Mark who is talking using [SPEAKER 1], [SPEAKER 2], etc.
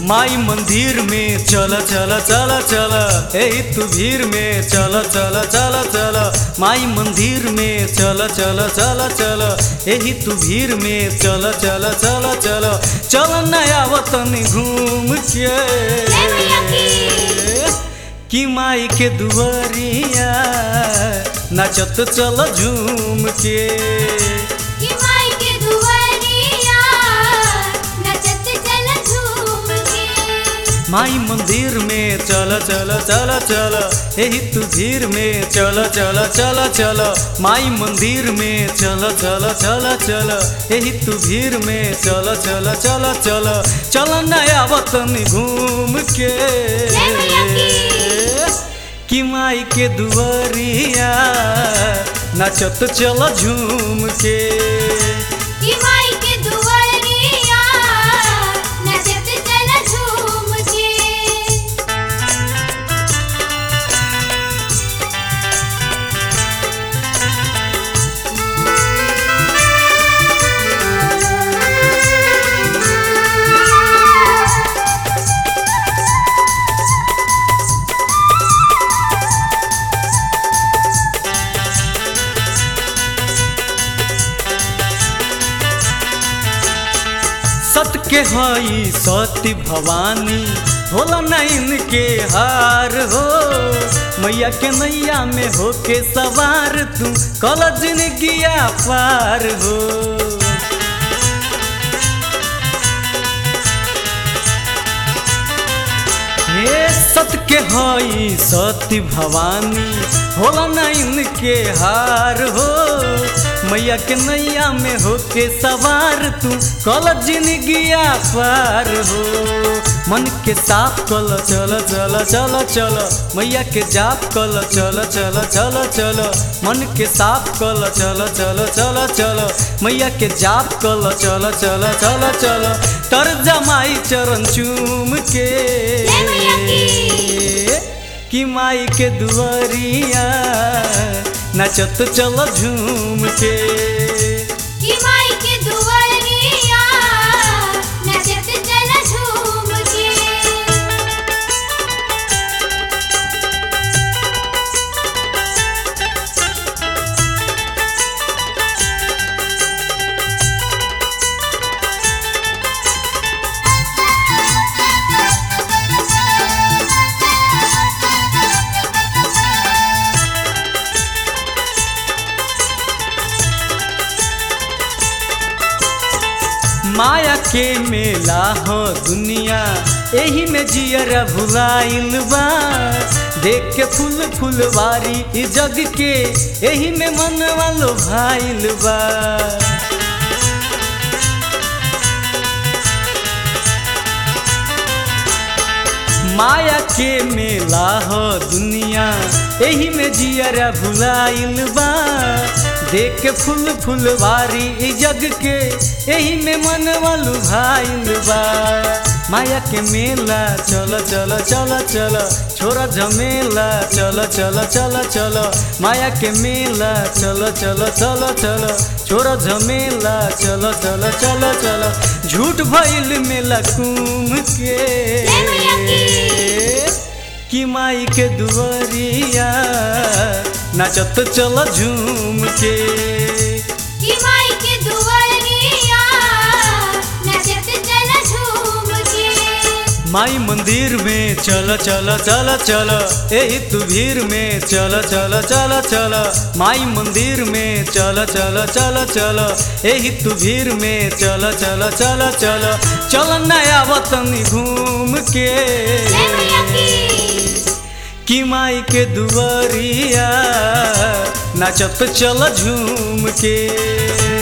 [SPEAKER 1] माई मंदिर में चल चल चल चल ए तू भीड़ में चल चल चल चल माई मंदिर में चल चल चल चल एही तू भीड़ में चल चल चल चल चल नया वतन घूम के कि माई के दुआरिया नाचत चल झूम के
[SPEAKER 2] कि माई के दुआरिया नचत चल झूम के
[SPEAKER 1] माई मंदिर में चल चल चल चल एही तू भीड़ में चल चल चल चल माई मंदिर में चल चल चल चल एही तू भीड़ में चल चल चल चल चल नया वतन घूम के
[SPEAKER 2] जय मैया की।
[SPEAKER 1] कि माई के दुआरिया नाचत चल झूम के
[SPEAKER 2] कि माई के दुआरिया नचत चल झूम के
[SPEAKER 1] सत के हई सती भवानी होला नैन के हार हो मैया के नैया में होके सवार तू कल जिंदगिया पार हो हे सत के हई सती भवानी होला नैन के हार हो मैया के नैया में होके सवार तू कल जिंदगिया पार हो मन के साफ कल चल चल चल चल मैया के जाप कल चल चल चल चल मन के साफ कल चल चल चल चल मैया के जाप कल चल चल चल चल तर जमाई चरण चूम के
[SPEAKER 2] जय मैया की।
[SPEAKER 1] कि माई के दुआरिया नचत चल झूम के
[SPEAKER 2] कि माई के दुआरिया नचत चल झूम के
[SPEAKER 1] माया के मेला हो दुनिया एही में जियरा भुलाइल बा देख के फूल फुलवारी ई जग के एही में मन वालो भाइल बा माया के मेला हो दुनिया एही में जियरा भुलाइल बा देख के फूल फुलवारी ई जग के एही में मन वालू भाइल बा माया के मेला चल चल चल चल छोरा झमेला चल चल चल चल माया के मेला चल चल चल चल छोरा झमेला चल चल चल चल झूठ भइल मेला कुम के
[SPEAKER 2] जय मैया की।
[SPEAKER 1] कि माई के दुआरिया नाचत चल झूम के
[SPEAKER 2] कि माई के दुआरिया नचत चल झूम के
[SPEAKER 1] माई मंदिर में चल चल चल चल एही तू भीड़ में चल चल चल चल माई मंदिर में चल चल चल चल एही तू भीड़ में चल चल चल चल चल नया वतन घूम के
[SPEAKER 2] जय मैया की।
[SPEAKER 1] कि माई के दुआरिया नाचत चल झूम के